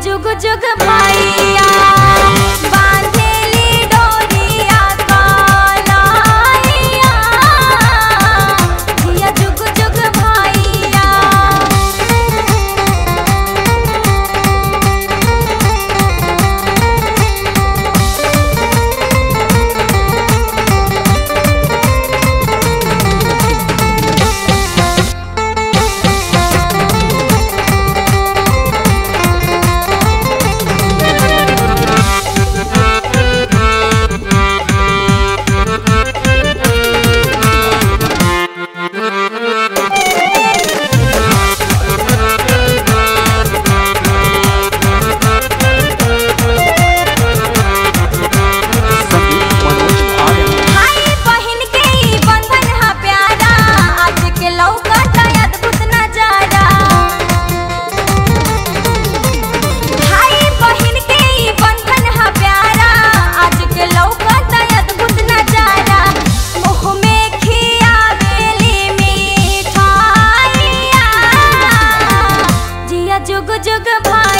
जुग जुग भैया बांधेली डोरिया कलाइया जिया जुग जुग भैया संगीत मनोज आर्य भाई बहन के ई बंधन हा प्यारा आज के लौका का अद्भुत नजारा भाई बहन के ई बंधन हा प्यारा आज के लौका का अद्भुत नजारा मुँह में खियावेली मिठाइया जिया जुग जुग भा